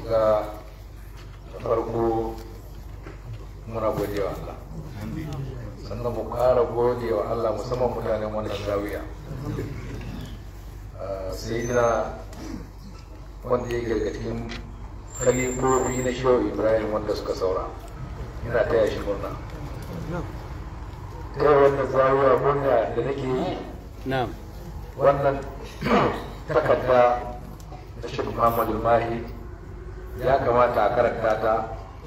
ga farko muna gode wa Allah sannan mu ƙara gode wa Allah musamman mutanen wannan zawiya sai na wanda ya gargadin kalifofi na shehu ibrahim wanda suka saura ina taya shi murna ta wannan zawiya murna da nake yi na'am wannan takarda da shi muhammadu mahi ya kamata a karanta ta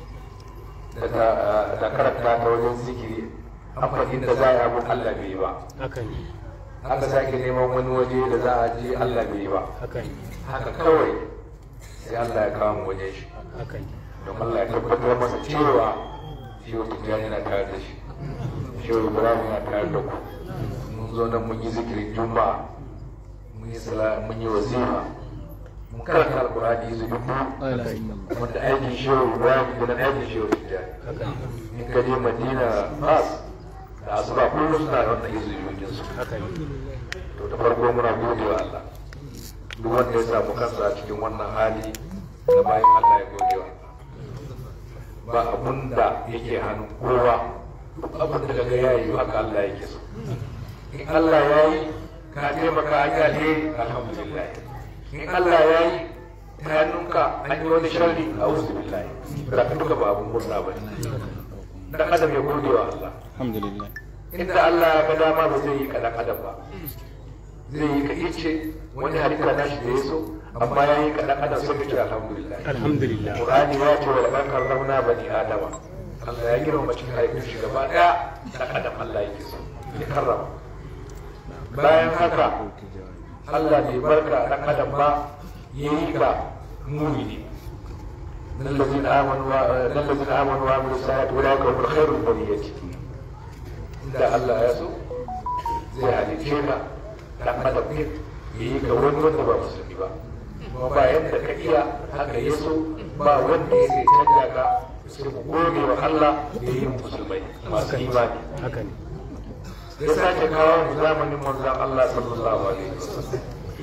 da karanta ta wajen zikiri an faɗi da za a yi abin allah bai yi ba haka ne haka sake neman wani waje da za a je allah bai yi ba haka ne haka kawai sai allah ya kawo mu wajen shi haka ne don allah ya tabbatar masa cewa shi wata tijjani yana tare da shi shi wata ibrahim yana tare da ku mun zo nan mun yi zikirin juma'a mun yi sala mun yi wazifa mun karanta alkurani su dubu wanda aikin shi wata ibrahim da nan aikin shi wata tijjani in ka je madina fas da asuba kullum suna da wannan izinin su haka ne to da farko muna gode wa Allah duk wanda ya samu kansa a cikin wannan hali da bayan Allah ya gode wa Allah ba abun da yake hannun kowa duk abun da kaga yayi haka Allah yake so in Allah ya yi ka taimaka an yi alheri alhamdulillah in Allah ya yi ta hannunka an yi wani sharri a uzu billahi da ka duka ba abun murna ba ne dan adam ya gode wa Allah alhamdulillah inda Allah ya ga dama ba zai yi ka dan adam ba zai yi ka ice wani halitta na shi da ya so amma ya yi ka dan adam sai ka ce alhamdulillah alhamdulillah Qur'ani ya ce wa laqad karramna bani adama Allah ya girma cikin haifin shi gaba daya dan adam Allah yake so ya karrama bayan haka Allah bai barka dan adam ba yayi ka mumini الذين آمنوا الذين آمنوا وعملوا الصالحات أولئك هم الخير البرية da Allah ya so zai halice ka dan adam ne ya yi ka wani wanda ba musulmi ba kuma ba yadda ka iya haka ya so ba wanda ya sai canja ka sai ku gode wa Allah da yi musulmai masu imani haka ne ya sake kawo mu zamanin manzon Allah sallallahu alaihi wasallam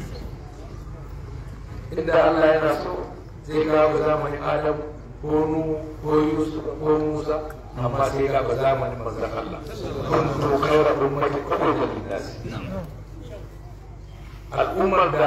inda Allah yana so zai kawo mu zamanin Adam ko Nuhu ko Yusuf ko Musa amma sai ga ba zamanin manzon Allah kuntu khayra ummati ukhrijat lin-nas al'ummar da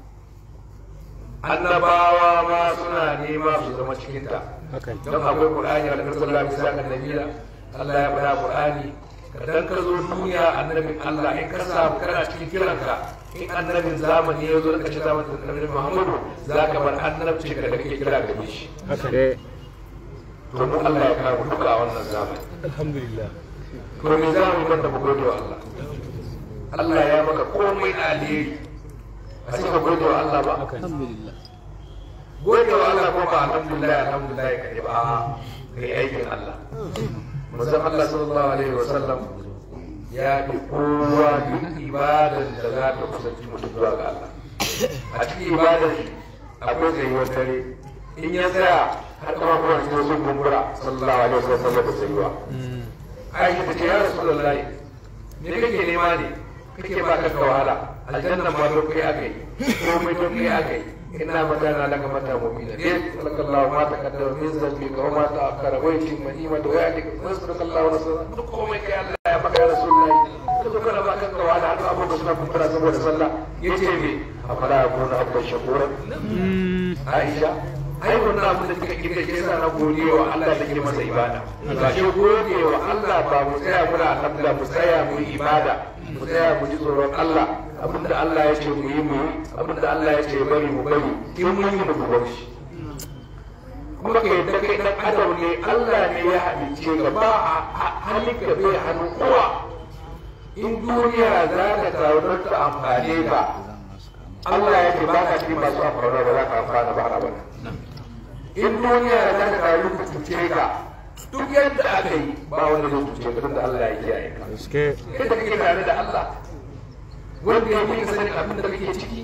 annabawa ma suna nema su zama cikin ta haka ne don akwai qur'ani da sallallahu alaihi wasallam nabila Allah ya faɗa qur'ani dan ka zo duniya annabin Allah in ka samu kana cikin kiranka in annabin zamani ya zo ka ci zamanin annabi Muhammadu zaka bar annabci da kake kira da shi haka ne domin Allah ya kawo duka a wannan zamani alhamdulillah to me za mu yi banda mu gode wa Allah Allah ya maka komai na alheri a sai ka gode wa Allah ba haka ne gode wa Allah ko ba alhamdulillah alhamdulillah ka yi ba ka yi aikin Allah manzon Allah sallallahu alaihi wa sallam ya fi kowa duk ibadan da za ta kusanci mutum zuwa ga Allah a cikin ibadan shi akwai tsayuwar dare in ya tsaya har kama kuma cikin sun kumbura sallallahu alaihi wa sallam da tsayuwa aisha ta ce ya rasulullahi me kake nema ne kake ba ka wahala aljanna ma don kai aka yi komai don kai aka yi ina magana laka mata mu'mina ne sallallahu ma taqaddama min zambi ka ma ta akara wa yatim manima da waya dika sallallahu alaihi wasallam duk komai kai Allah ya maka ya rasulullahi ka zo kana ba ka wahala har abubuwa suna kumbura saboda sallah yace me afala yakuna abdan shakura Aisha ai wannan abin da kika kika ke sa na gode wa Allah da ke masa ibada ga shi gode wa Allah ba mu tsaya muna alhamdulillah mu tsaya mu yi ibada mu tsaya mu ji tsoron Allah abinda Allah ya ce mu yi mu yi abinda Allah ya ce bari mu bari in mun yi mu bar shi kuma ka yadda kai dan adam ne Allah ne ya halicce ka ba a halitta bai hannu kowa in duniya za ta taru don ta amfane ka Allah ya ce ba ka cikin masu amfana ba za ka amfana ba har abada in duniya za ta taru ku cuce ka duk yadda aka yi ba wanda zai cuce ka tunda Allah ya kiyaye ka gaske yadda kake tare da Allah wanda ya yi sanin abin da kake ciki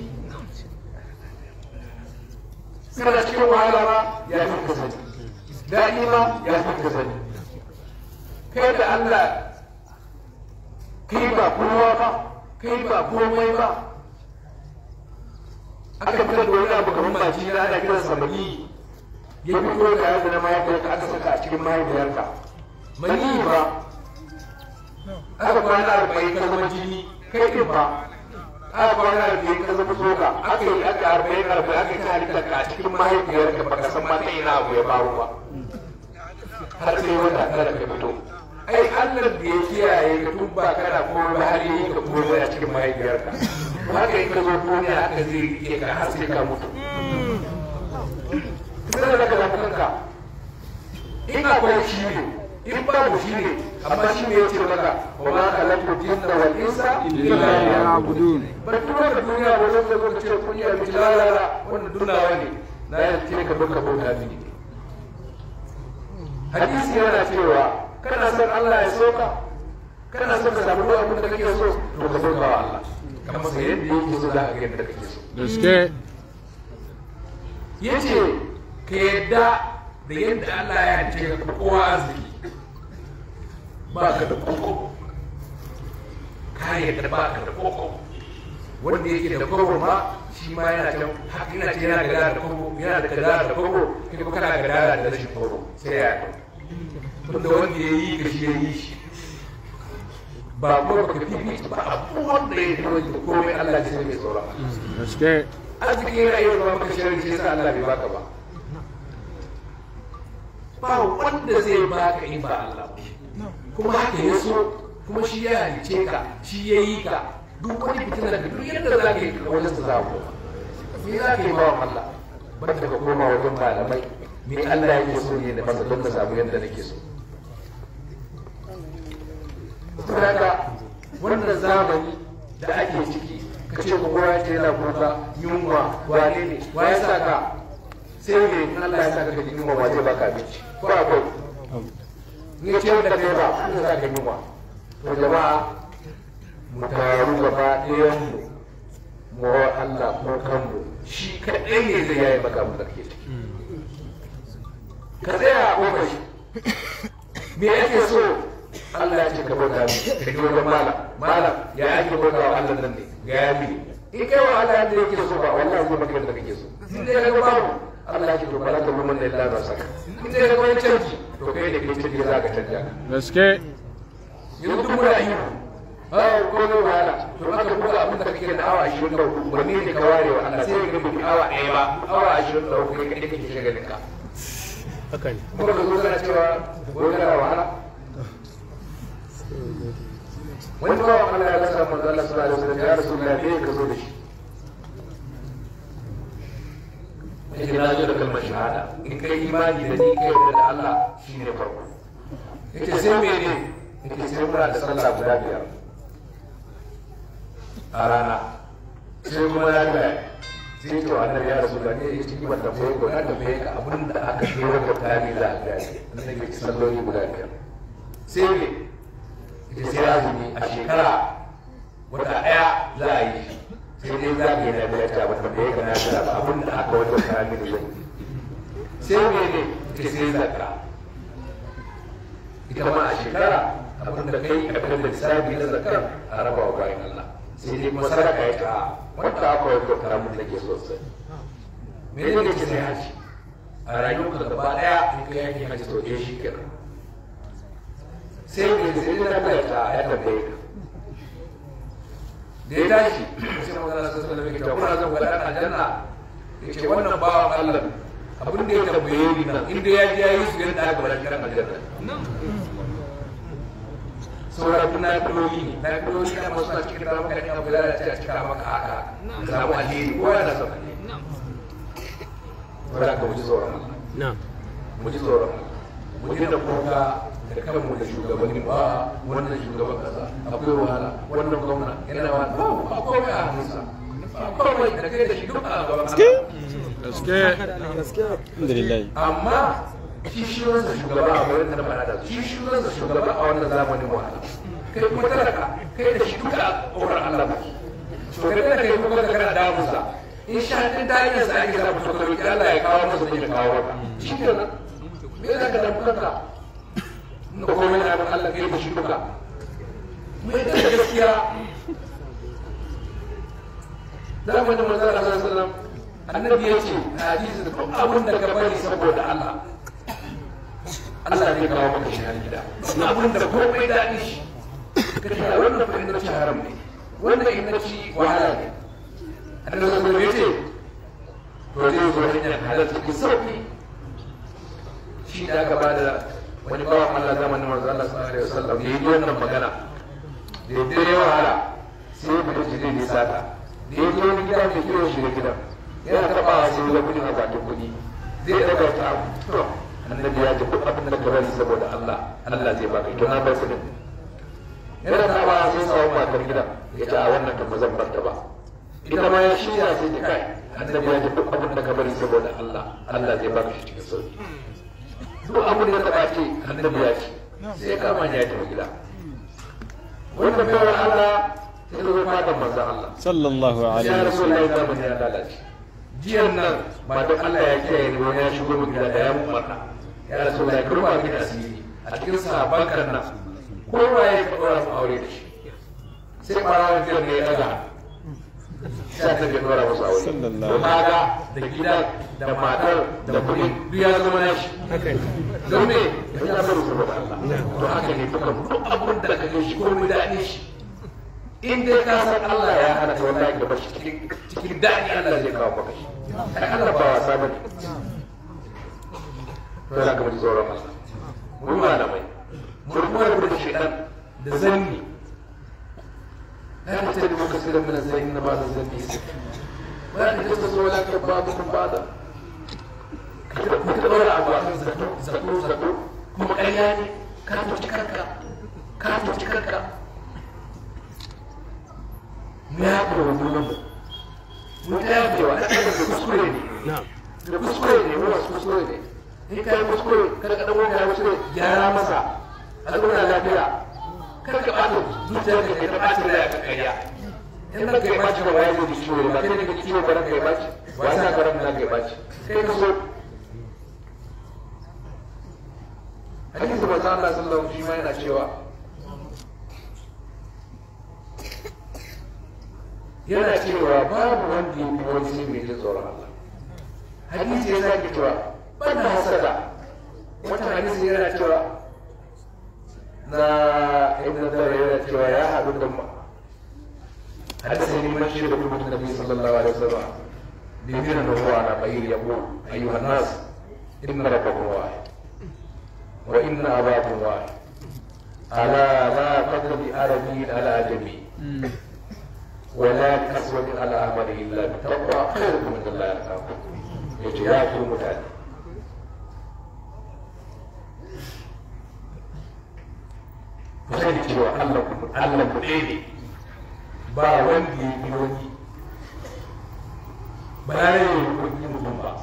kana cikin wahala ma ya fi ka sani daɗi ma ya fi ka sani kai da Allah kai ba kowa ba kai ba komai ba aka fitar da wani abu kamar maji na ana kiran sa mani ya fito da yadda na mahaifiyarka aka saka a cikin mahaifiyarka mani ba aka kwana arba'in ka zama jini kai din ba aka kwana arba'in ka zama tsoka aka yi aka arba'in arba'in aka yi halittar ka a cikin mahaifiyarka baka san ma ta ina abu ya faru ba har sai wata tara ka fito ai Allah da ya kiyaye ka tun ba kana komai ba har yi ka komai a cikin mahaifiyarka haka in ka zo duniya haka zai rike ka har sai ka mutu sai da ka zafi kanka in akwai shi ne in babu shi ne amma shi ne ya ce maka wa ma khalaqtu jinna wal insa illa liya'budun ba tura da duniya ba zan zo ka ce kun yi abin lalala wannan dunawa ne na ya ce ka baka bauta mini hadisi yana cewa kana son Allah ya soka kana son ka samu duk abin da kake so to ka bauta wa Allah kamar sai yadda yake so za ka ga yadda kake so gaske yace ka yadda da yadda Allah ya ce ka kowa arziki ba ka da koko ka yadda ba ka da koko wanda yake da koko ma shi ma yana can haka yana ce yana gadara da koko yana da gadara da koko kai kuma kana gadara da rashin koko sai ya yi wanda wanda ya yi ka shi ya yi shi ba ko ba ka fifi ba abu wanda ya yi wanda komai Allah ya sai mai tsoron gaske arziki yana iya zama maka shirin shi sa Allah bai baka ba ba wanda zai baka in ba Allah ba kuma haka ya so kuma shi ya halice ka shi ya yi ka duk wani fitina da duk yadda za ka yi ka wajen za ku me za ka yi ba wa Allah banda ka koma wajen malamai me Allah yake so ne da masa don ka samu yadda nake so saboda wannan zamani da ake ciki ka ce ko kowa ce yana kuka yunwa wane ne wa ya saka sai ne in Allah ya saka ka ji yunwa wa zai baka abinci ko akwai ni ce da kai ba ko za ka yunwa to jama'a mu taru gaba ɗayan mu mu wa Allah ko kanmu shi kaɗai ne zai yayi maka mu da kake ciki ka tsaya a ƙofar shi me ake so Allah ya ce ka bauta mi ka ji wajen malam malam ya ake bauta wa Allah nan ne ga ya mi in kai wa Allah yadda yake so ba wallahi zai maka yadda kake so in dai ka babu Allah ya ce to bala ta mun da illa ba saka in dai ka wani canji to kai da kai canji za ka canja gaske yanzu duk muna yi ah ko ne wahala to aka buga abin da kake da awa 24 wani ne ka ware wa Allah sai ka bi awa ɗaya ba awa 23 kai kadai kake shagalin ka haka ne kuma ka zo kana cewa wani kana wahala wani bawan Allah ya rasa manzo Allah sallallahu alaihi wasallam ya rasu da me ka zo da shi yake na zo da kalmar shahada in kai imani da ni kai da Allah shine farko yake sai mene yake sai muna da sallah guda biyar a rana sai kuma na ga sai to annabi ya rasu da ne ya ci ban da bai ko na da bai ka abin da aka yi wa mutane za a ga annabi ya ci salloli guda biyar sai ne ita sai azumi a shekara wata ɗaya za a yi sai dai za ka yi na biyar ta wata da ya gana da ba abin da aka wata kami da zai sai ne ne ita sai zakka ita ma a shekara abin da kai a kan da lissafi na zakka a raba wa bayan Allah sai dai kuma sadaka ya ta wanda aka wata karamin da ke sosai me ne ke sai haji a rayuwarka gaba ɗaya in ka yaki haji to ɗaya shi kenan sai mai sai na ta ya tambaye ka da ya tashi sai magana sai sai mai ta kuna zan wala aljanna yace wannan bawan Allah abin da ya tambaye ni nan inda ya ji yayi su yadda aka bar kiran aljanna saboda kuna kaloli ne na kaloli na masu cikin da maka ne abu da ta cika maka haka samu alheri ko yana son alheri saboda ka mu ji tsoron Allah na'am mu ji tsoron Allah mu ji da kuka da kanmu da shugabanni ba wannan shugaban kasa akwai wahala wannan gwamna yana wa ba ba komai a hannunsa ba komai da kai da shi duk a gaban Allah gaske alhamdulillah amma shi shi wannan shugaba a wurin da na faɗa da shi shi wannan shugaba a wannan zamanin wahala kai kuma talaka kai da shi duka a ƙorar Allah ba to kai da kai kuma da kana damusa in sha ɗin ta hanyar sa ake samu to ka roƙi Allah ya kawo masa ne ya kawo ka shi kenan me za ka damu kanka na komai na abin Allah kai da shi duka mai da gaskiya zamanin manzo Allah sallallahu alaihi wasallam annabi ya ce a hadisi da duk abin da ka bari saboda Allah Allah zai kawo maka shi har gida duk abin da komai daɗi shi ka ce a wannan fa inda ci haram ne wannan inda ci wahala ne annabi sallallahu alaihi wasallam ya ce to zai zo hanyar halal cikin sauki shi da aka bada wani bawan Allah zamanin manzo Allah sallallahu alaihi wasallam ya yi wannan magana da ya dare wahala sai ya fita shi ne sata da ya je wani gida mai kiwon shi da gidan yana taɓa sai ya kudi a bakin kudi zai daga ta to annabi ya ji duk abin da ka bari saboda Allah Allah zai baka to na bar kudin yana taɓa sai samu matar gidan ya ce a wannan kan ba zan bar ta ba ita ma ya shirya sai ta kai annabi ya ji duk abin da ka bari saboda Allah Allah zai baka shi cikin sauki duk abin da ta ce annabi ya ce sai ya kama ya tafi gida wanda bai wa Allah sai zo fatan manzon Allah sallallahu alaihi ya rasu wasallam Allah zamani ya lalace jiyan nan ba don Allah ya kiyaye ni wani ya shigo mu gida da ya mun barna ya rasu Allah ya kurma mini asiri a cikin sahabban kan nan kowa ya ka dora mu aure da shi sai ɓarawar jiyan ne ya daga sai ta bai dora musu aure Sallallahu to kaga da gida da matar da kuɗi duk ya zama nashi don me ya bar su da Allah to haka ne duka duk abin da kake shi ko mu daɗi shi in dai ka san Allah ya hana ta wallahi da bashi cikin cikin daɗi Allah zai kawo maka shi ai Allah ba wasa bane to za ka mutu tsoron Allah mu malamai mu kuma rabu da shaitan da zanni لا تتبعوا كثيرا من الزين بعد الزن ولا تجسسوا ولا يغتب بعضكم بعضا ka ɗora abu a kan zato zato zato kuma ƙarya ne ka tuci kanka ka tuci kanka mu ya fi wa junan mu mu ta yafe wa ɗan da kuskure ne da kuskure ne mu wasu kuskure ne in ka yi kuskure kada ka ɗan wani ya kuskure gyara masa a zauna lafiya kada ka ɓata zuciyar ka kai ta ɓacin rai a kan ƙarya in ranka ya ɓaci ba ya zo da ciwo ba kai ne ka ciwo ba ranka ya ɓaci ba sa ka ranka ya ɓaci kai ka so hadisi manzo Allah sallallahu alaihi wasallam yana cewa yana cewa babu wanda ya fi wani sai mai jin tsoron Allah hadisi ya zaki cewa ban da hasada wata hadisi yana cewa na ibn Dawud yana cewa ya haɗu da mu hadisi ne man shi da kuma Nabi sallallahu alaihi wasallam bi min nubuwa na bayir yaqul ayyuhan nas inna rabbakum wahid وإن أباكم واحد ألا لا فضل بعربي على عجمي ولا كسوة على أحمد إلا بالتقوى خيركم من الله يرحمكم yace ya fi mutane ku sani cewa Allah ku Allah ku ɗaya ne ba wanda ya yi wani ba ya yi wani mutum ba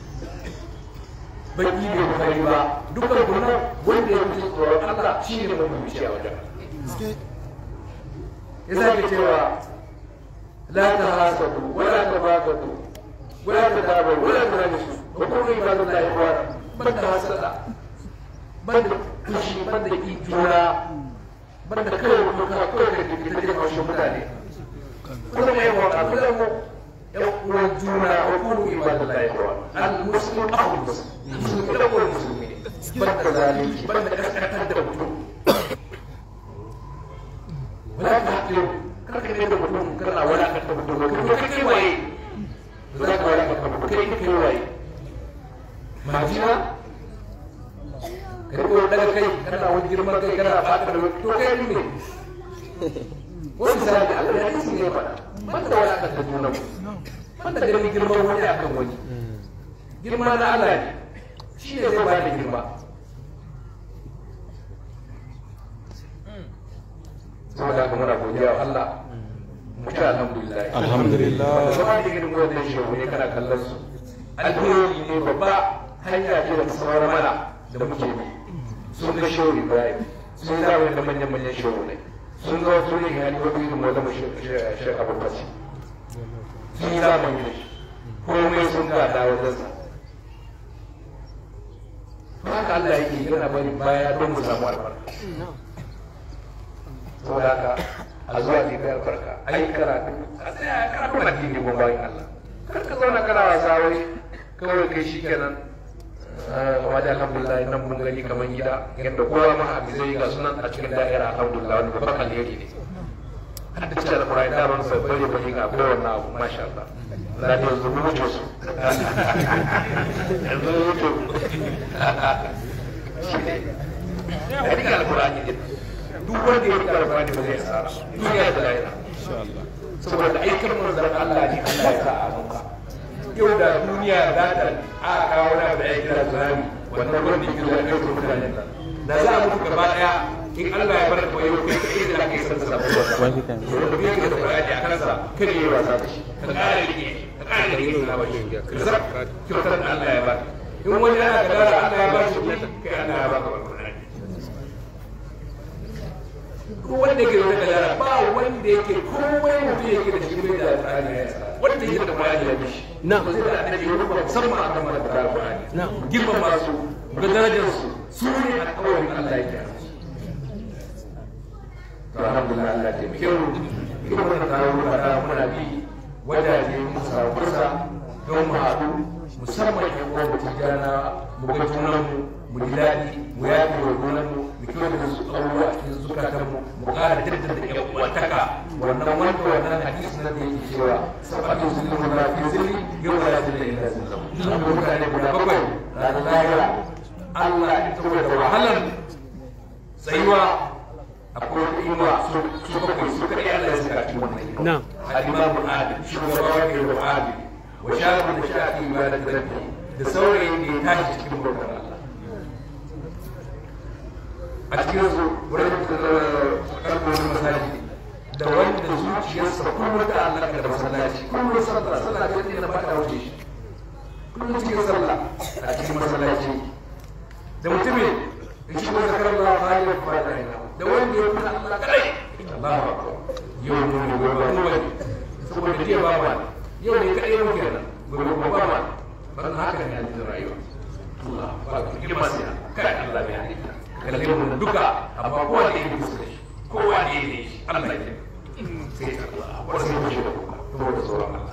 baki bai kokari ba dukkan kuma wanda ya fi tsoron Allah shi ne mafi bishi a wajen ya sake cewa la ta hasadu wala ta bakatu wala ta dabar wala ta rajisu wa kuma ibadun da ya fara ban da hasada ban da kushi ban da ki juna ban da kawai kuma ka kawai ka jiki ta jin haushin mutane kuma mai waka kuma mu yan uwan juna wa kuma ibadun da ya fara al-muslim ahul muslim musulmi da kowane musulmi ne ban da zalunci ban da kaskantar da mutum wala ka haƙe karka ne da mutum kana wala ka ta mutum kai ka kai waye za ka wala ka ta mutum kai ka kai waye majina kai ko daga kai kana wani girman kai kana fata da to kai ne wani sai da Allah ya yi ne faɗa ban da wala ka ta juna ban da ganin girman wani akan wani girma na Allah ne shi ne zai bayar da girma saboda haka muna godiya wa Allah mu ci alhamdulillah Alhamdulillah. wanda zama da gidan gwamnati shehu ne kana kallon su alheri ne babba hanya ce da ta samar mana da muke bi sun ga shehu Ibrahim sun ga wani da manyan manyan shehu ne sun ga wasu ne hali wani irin wanda mu shi abu kasi sun yi zamani da shi komai sun gada wajen sa haka Allah yake yana bari baya don mu samu albarka saboda haka a zuwa ne kai albarka ai karatu a tsaya karatu addini ko bayan Allah kar ka zauna kana wasa wai kawai kai shi kenan kuma da alhamdulillah nan mun gani kamar gida yadda kowa ma abu zai ga sunan a cikin da'ira alhamdulillah wani babban alheri ne har da cewa alƙur'ani da ban sai bare bare ga kowanne abu masha Allah za ta yanzu mu wuce su yanzu mu wuce ya rika alƙur'ani ne duk wanda ya rika alƙur'ani ba zai asara duniya da lahira saboda aikin manzon Allah ne Allah ya sa a muka yau da duniya za ta a kawo na da ya kira tsunami wannan ruwan da ke zuwa kai su mutane nan da za a mutu gaba daya in Allah ya bar ka yau kai kai da kai san sabon wata Wani kan. wanda bai ka da bayani a kansa kada yi wasa da shi ka kare rike ka kare rike na bashi ka zab kyautar da Allah ya ba in wani yana da gara Allah ya ba shi kai Allah ya ba ka wannan ko wanda ke da gara ba wanda yake komai mutum yake da shi bai da alƙur'ani ya sa wanda yake da bayani ya bishi Na. ba zai da annabi ya rubuta musamman akan mana da alƙur'ani Na. girmama su ga darajar su su ne alƙawarin Allah yake to alhamdulillah Allah ya taimake mu irin wannan tarurruka da muna bi wajaje mu samu fursa don mu haɗu musamman yan uwan mu tijjana mu ga junanmu mu ji daɗi mu yafe wa junanmu mu kyauta da su abubuwa a cikin zukatanmu mu ƙara jaddada yan uwantaka wannan wanda wannan hadisi na da yake cewa sabatu zulmu na fi zilli yau la zilla illa zillahu abu mutane guda bakwai ranar lahira Allah ya saboda wahalar tsayuwa akwai wata inuwa su bakwai su kaɗai Allah ya saka cikin wannan inuwa Na'am. الإمام العادل شugaba wanda ya zama adil wa shafi da shafi ba da rabbi da saurayin da ya tashi cikin bautar Allah a cikin su wurin karfin masaji da wanda zuciyarsa kullum ta Allah da masallaci kullum sallah sallah ta yadda na fada wuce shi kullum cikin sallah a cikin masallaci da mutumin da shi wanda karar Allah ba ya fada ina da wanda ya fi Allah kadai Allahu akbar yau mun ne gobe mu bane saboda jiya ba ma yau ne kadai mu kenan gobe ba ba ma ban haka ne a cikin rayuwa Allah ba ka girma sai kai Allah bai halitta kalle mu duka amma kowa ne yake fuska shi kowa ne yake shi Allah ya sai ta Allah wasu mu shi da kuka saboda tsoron Allah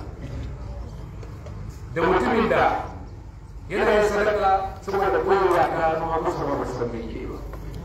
da mutumin da yana yin sadaka saboda kowa ta nuna masa ba su san me yake ba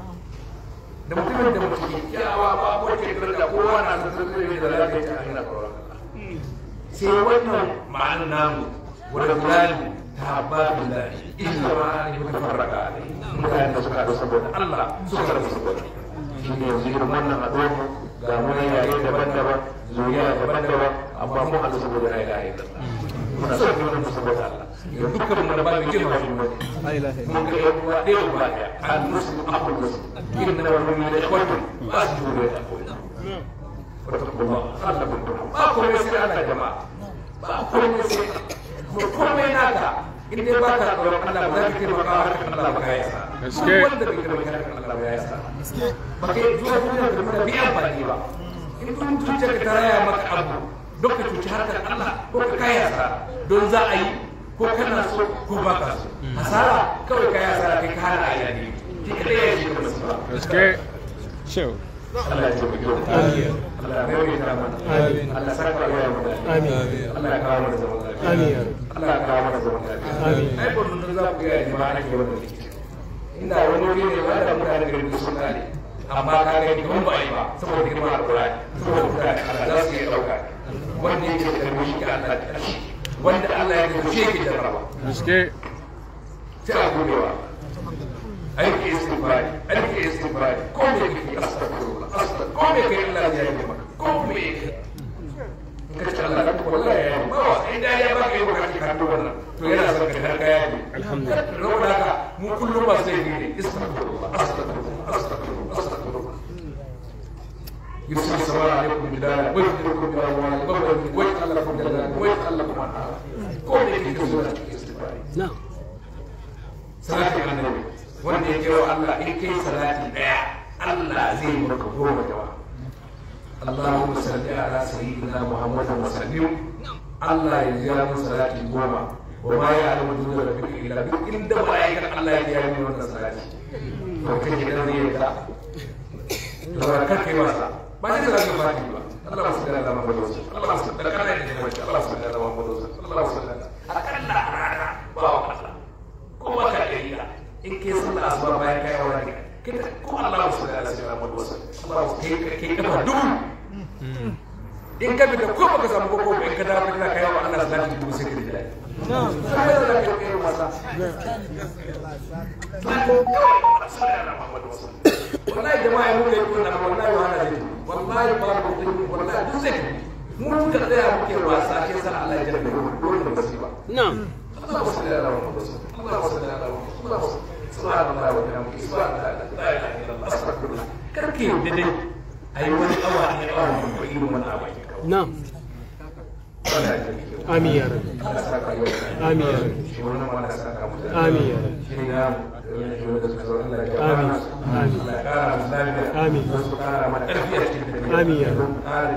da mutumin da mutum ke kyawa ba ko ke da kowa na san san zai da lafiya ta hanyar tsoron Allah sai wannan ma'anar namu wanda fulani ta ba billahi illa ma an yi tafarraka alai mutanen da suka haɗu saboda Allah suka rabu saboda shi ne yanzu irin wannan haɗuwar mu ga mu ne yare daban-daban zuriya daban-daban amma mu haɗu saboda la ilaha illallah muna son mu saboda Allah yanzu dukkan mu da ba mu girma shi mu mun ga yan uwa ɗaya ba ɗaya al muslim aqul muslim inna wal mu'minina ikhwatun fasjudu li aqwina wattaqullah Allah kun tuna ba komai sai Allah jama'a ba komai sai mu komai naka in dai ba ka tsoron Allah ba za ka kira maka harkar Allah ba ka yasa Gaske. wanda bai kira maka harkar Allah ba ya yasa ba kai zuwa duniya da muna bi amfani ba in tun zuciyarka ta raya maka abu don ka cuci harkar Allah ko ka kai yasa don za a yi ko kana so ko ba ka so hasara kawai kai hasara kai ka hana a yi ki kadai ya shi ka masu ba Gaske. Show. Allah ya taimake mu. Allah ya maimaita mana. Allah ya saka wa yaran mu. Allah ya kawo mana zaman lafiya. Allah ya kawo mana zaman lafiya. Ai ba mun za ku ga jama'a ake wannan rikici. Inda wani wuri ne wanda mutane garin da sun kare. Amma ka ga ni ba yi ba saboda girma alƙur'ani saboda mutane Allah za su iya ɗauka. Wanda yake da karbi shi Allah da ƙarshe. Wanda Allah ya gaji shi yake jarraba. Gaske. Sai a gobewa. aiki istighfari aiki istighfari ko me kake astaghfirullah astaghfir ko me kai Allah ya yi maka ko me in ka ce Allah ka wallahi ya yi ba in da ya baka yi baka ka to wannan to yana son ka har kaya ne alhamdulillah saboda haka mu kullum ba sai ne astaghfirullah astaghfirullah astaghfirullah astaghfirullah يرسل السماء عليكم بداية ويجعلكم من أموال ويجعل لكم جنات ويجعل لكم أنهارا كل ذلك يسوع استغفاري Na'am. salatin annabi wanda ya kewa Allah in kai salati daya Allah zai yi maka goma jawa Allahumma salli ala sayyidina Muhammadin wa sallim Allah ya jira mun salati goma wa ma ya alamu dunya rabbika illa bi inda mala'ikan Allah ya jira mun wannan salati to kake dan zai yarda to ba ka kai wasa ba sai salati ba ba اللهم صل على محمد وسلم اللهم صل على محمد وسلم اللهم صل على محمد وسلم اللهم صل على akalla a rana ba wa Allah kuma ka iya in ke sallah asuba bayan kai aure ne kita ko Allah su da Allah sai Muhammad wasu Allah su kai kai kafa dubu in ka fita ko baka samu koko in ka dawo kana kai wa Allah salati dubu sai ka ji dai sai da ka kai masa wallahi jama'a mu kai ko na wallahi wahala ne wallahi ba mu kai wallahi duk sai mu ka tsaya muke wasa ke sa Allah ya jarrabe mu dole mu ba na'am اللهم صل على محمد اللهم صل على محمد اللهم صل سبحان الله وبحمده سبحان الله لا اله الا الله استغفر الله كركي ددي اي وني اوا اي اوا ko irin wani abu na'am amin ya rabbi amin ya rabbi amin ya rabbi آمين. آمين يا رب.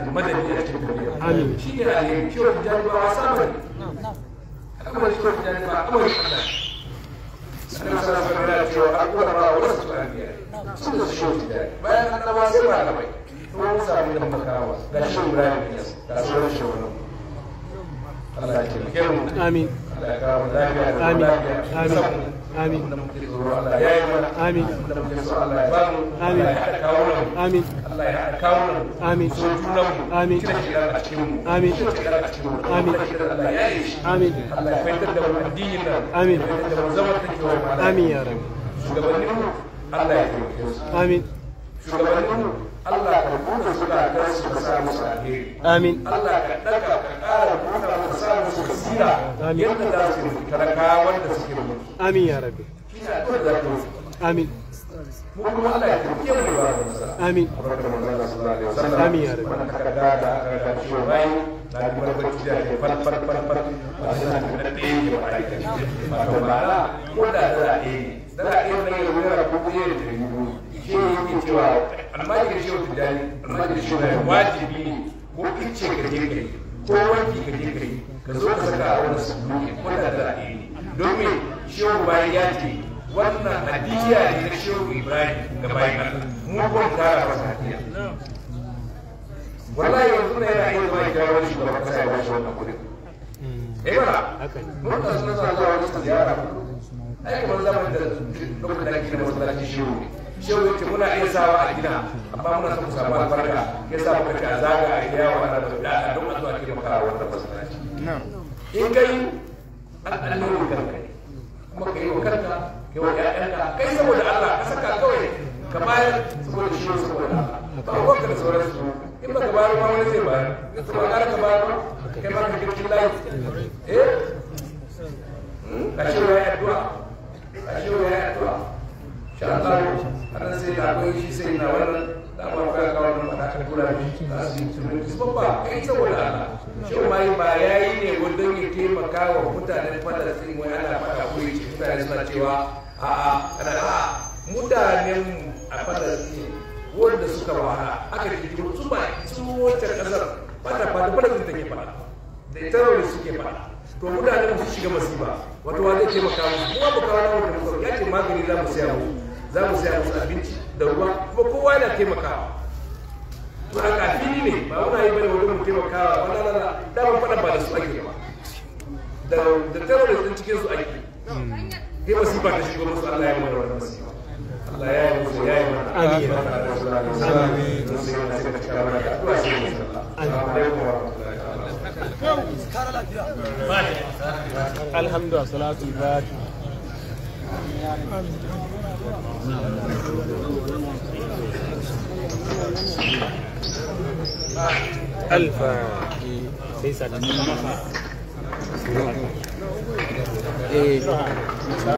آمين. shi ne alheri shi wani jami'a wasa bane kamar shi wani jami'a kamar shi Allah Annabi sallallahu alaihi wasallam ya ce wa al'umma wa wasu anbiya sun da shi wani jami'a bayan annaba sai malamai to mun samu da makawa ga shi Ibrahim ne ga sauran shi wannan Allah ya taimake mu amin Allah ya kawo mu lafiya da amin lafiya amin amin da muke tsoro Allah ya yi mana amin da muke so Allah ya bamu Amin. Allah ya haɗa kawo mu amin Allah ya haɗa kawo mu amin so junan mu Amin. kira shi a cikin mu Amin. kira shi a cikin mu Amin. kira Allah ya yi shi amin Allah ya fahimtar da mu addinin nan Amin. ya fahimtar da mu zaman take wa mala amin ya rabbi shugabannin mu Allah ya taimake su amin shugabannin mu Allah ka buɗe su da kan su ka sa musu alheri amin Allah ka ɗaga ka ƙara buɗa ka sa musu basira Amin. yadda za su yi talakawa wanda suke mulki amin ya rabbi shi ne addu'ar da za yi amin mu kuma Allah ya taimake mu da ba da nasara amin barkar manzo Allah sallallahu alaihi wasallam Amin ya rabbi. wannan takarda da aka ga ciwo bai na ji barbarci da ke far far far far ba shi na da ɗaya ne ba ai kai ba to ba na ko da da ɗaya ne da ɗaya ne ya wura ko ɗaya da ɗari biyu shi ne yake cewa almajiri shi wata jani almajiri shi ne wajibi ne ko ice ka je kai ko wanki ka je kai ka zo ka saka a wani suluki ko da da ɗaya ne domin shehu bayan ya ce wannan hadiya ne na shehu ibrahim ga bayan allah mu kun tara masa hadiya wallahi yanzu ne yana iya zuwa kira wani shugaban kasa ya bashi wannan kudin eh mana haka ne mun da suna zuwa zuwa wani ziyara ai kamar zaman da lokacin da ake da masallaci shehu ne shehu ya ce muna iya sawa a gina amma muna son ku samu albarka ya sa muka ce a zaga a yi yawa ana da da don a zuwa taimaka a wannan masallaci in kai al'allurin kanka ne kuma ka yi wa kanka ka yi wa ƴaƴanka kai saboda Allah ka saka kawai ka bayar saboda shi saboda Allah ba ruwanka da sauransu in ba ka bayar ma wani zai bayar to ba ƙara ka bayar ba kai ma ka kirkin layi eh ka ce wa ya addu'a ka ce wa ya addu'a sha Allah anan sai da akwai shi sai na wannan da ba ka ga wannan ba ka kula da shi za su yi tunan su babba kai saboda Allah shi ma yi ba yayi ne wanda ya taimaka wa mutanen Palestine wai ana faɗa ko yace mutane suna cewa a a ana a mutanen a Palestine wanda suka wahala aka ji su ba su wacce kasar ba ta fada Palestine take faɗa da terrorist suke faɗa to mutanen su shiga masifa wato wa zai taimaka musu kuma ba kawo na wanda muka ya ce magani za mu saya musu za mu saya musu abinci da ruwa kuma kowa yana taimakawa to a kafili ne ba muna yi bane wajen mu taimakawa wala la la da ban faɗa ba da su ake ba da da terrorist din cikin su ake sai masifa ta shigo musu Allah ya mana wannan masifa Allah ya yi musu ya yi mana Amin. amin sai yana sai ka cika mana da addu'a sai mu sallah assalamu alaikum wa rahmatullahi ta'ala alhamdulillah salatu fati alfa sai sa eh